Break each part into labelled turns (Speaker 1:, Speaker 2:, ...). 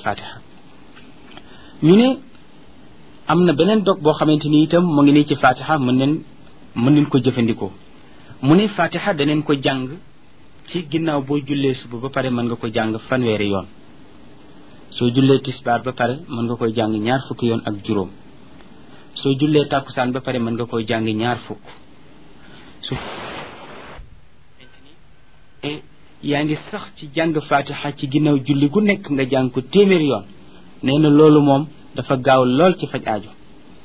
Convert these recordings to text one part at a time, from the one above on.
Speaker 1: fatiha ñu ne am na beneen dog boo xamante ni itam mu ngi nii ci fatiha mën neen mën neen ko jëfandikoo mu ne fatiha daneen ko jàng ci ginnaaw boo jullee suba ba pare mën nga ko jàng fanweeri yoon soo jullee tisbaar ba pare mën nga koy jàng ñaar fukki yoon ak juróom soo jullee tàkkusaan ba pare mën nga koy jàng ñaar fukk su yaa ngi sax ci jàng fatiha ci ginnaaw julli gu nekk nga jàng ko téeméeri yoon nee na loolu moom dafa gaaw lool ci faj aajo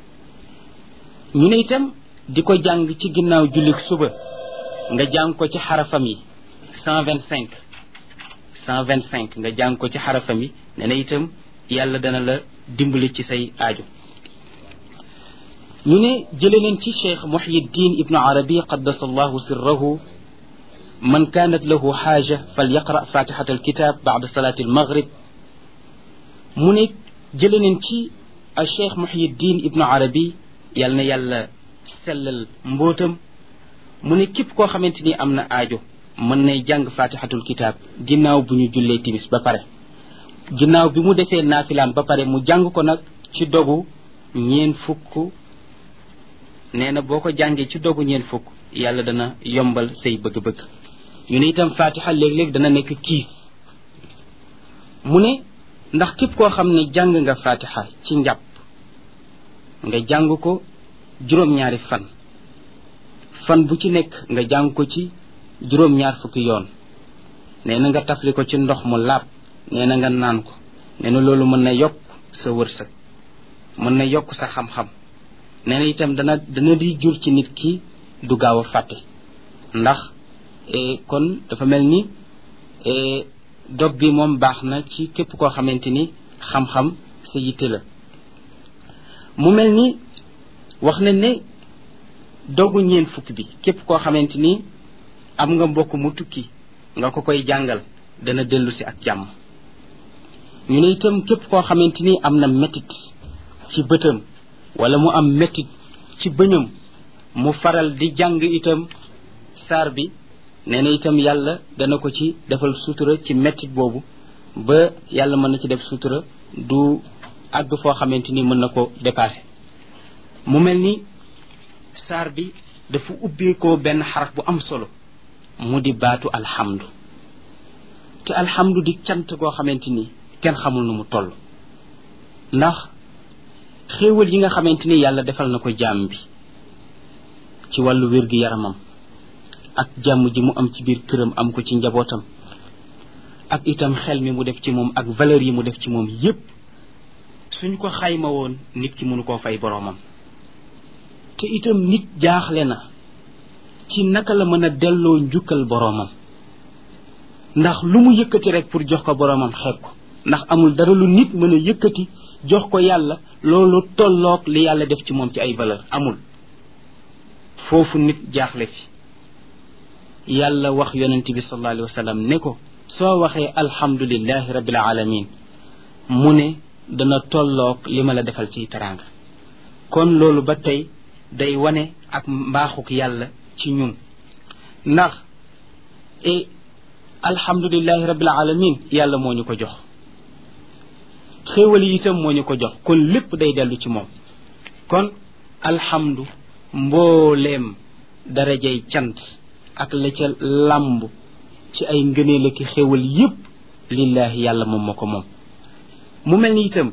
Speaker 1: ñu ne itam di ko jàng ci ginnaaw julli suba nga jàng ko ci xarafam yi cent vingt cinq cent vingt cinq nga jàng ko ci xarafam yi nee na itam yàlla dana la dimbali ci say aajo ñu ne jële leen ci cheikh muhyiddin ibnu arabi qaddasa allahu sirrahu man kaanat lahu xaaja fal yaqra fatixata alkitab bada salaati almaghrib mu ne jële leen ci a cheikh muhyiddin ibnu arabi yàlla na yàlla sellal mbootam mu ne képp koo xamante ni am na aajo mën nay jàng fatixatul kitab ginnaaw bu ñu jullee timis ba pare ginnaaw bi mu defee naafilaam ba pare mu jàng ko nag ci dogu ñeen fukk nee na boo ko jàngee ci dogu ñeen fukk yàlla dana yombal say bëgg-bëgg ñu ne itam fatiha léeg-léeg dana nekk kiis mu ne ndax képp koo xam ne jàng nga fatiha ci njàpp nga jàng ko juróom-ñaari fan fan bu ci nekk nga jàng ko ci juróom-ñaar fukki yoon nee na nga tafli ko ci ndox mu laab nee na nga naan ko nee na loolu mën na yokk sa wërsëg mën na yokk sa xam-xam nee na itam dana dana di jur ci nit ki du gaaw a fàtte ndax kon dafa mel ni dog bi moom baax na ci képp koo xamante ni xam-xam sa yitte la mu mel ni wax na ne dogu ñeen fukk bi képp koo xamante ni am nga mbokk mu tukki nga ko koy jàngal dana dellu si ak jàmm ñu ne itam képp koo xamante ni am na métit ci bëtam wala mu am métit ci bëñam mu faral di jàng itam saar bi nee na itam yàlla dana ko ci defal sutura ci métit boobu ba yàlla mën na ci def sutura du àgg foo xamante ni mën na ko dépasser mu mel ni saar bi dafa ubbeekoo benn xaraf bu am solo mu di baatu alhamdu te alhamdu di cant goo xamante ni kenn xamul nu mu toll ndax xéewal yi nga xamante ni yàlla defal na ko jaam bi ci wàllu wér-gi-yaramam ak jàmm ji mu am ci biir këram am ko ci njabootam ak itam xel mi mu def ci moom ak valeur yi mu def ci moom yépp suñ ko xayma woon nit ki mënu koo fay boroomam te itam nit jaaxle na ci naka la mën a delloo njukkal boroomam ndax lu mu yëkkati rek pour jox ko boroomam xeeb ko ndax amul dara lu nit mën a yëkkati jox ko yàlla loolu tolloog li yàlla def ci moom ci ay valeur amul foofu nit jaaxle fi yàlla wax yonent bi sallallahu alayhi wa sallam ne ko soo waxee alhamdulillahi rabbil alamin mu ne dana tolloog li ma la defal ci teraanga kon loolu ba tey day wane ak mbaaxuk yàlla ci ñun ndax e alhamdulillahi rabbil alamin yàlla moo ñu ko jox xéewal yi itam moo ñu ko jox kon lépp day dellu ci moom kon alhamdu mbooleem darajay cant ak la ca làmb ci ay ngëneel ak xéewal yépp lillahi yàlla moom moo ko moom mu mel ni itam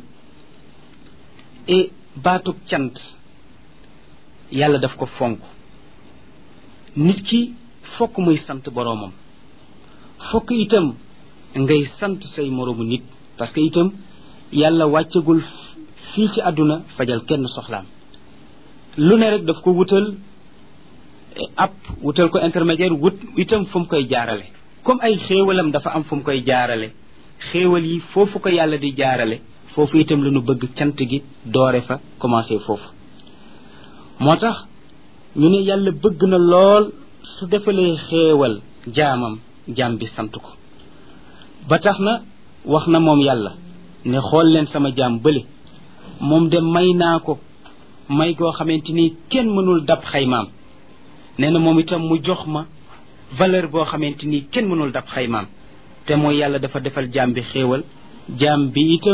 Speaker 1: e baatug cant yàlla daf ko fonk nit ki fokk muy sant boroomam fokk itam ngay sant say moroomu nit parce que itam yàlla wàccagul fii ci àdduna fajal kenn soxlaam lu ne rek daf ko wutal ab wutal ko intermédiaire wut itam fu mu koy jaarale comme ay xéewalam dafa am fu mu koy jaarale xéewal yi foofu ko yàlla di jaarale foofu itam la ñu bëgg cant gi doore fa commencé foofu moo tax ñu ne yàlla bëgg na lool su defalee xéewal jaamam jaam bi sant ko ba tax na wax na moom yàlla ne xool leen sama jaam bële moom de may naa ko may goo xamante ni kenn mënul dab xaymaam nee na moom itam mu jox ma valeur boo xamante ni kenn mënul dab xaymaam te mooy yàlla dafa defal jaam bi xéewal jaam bi itam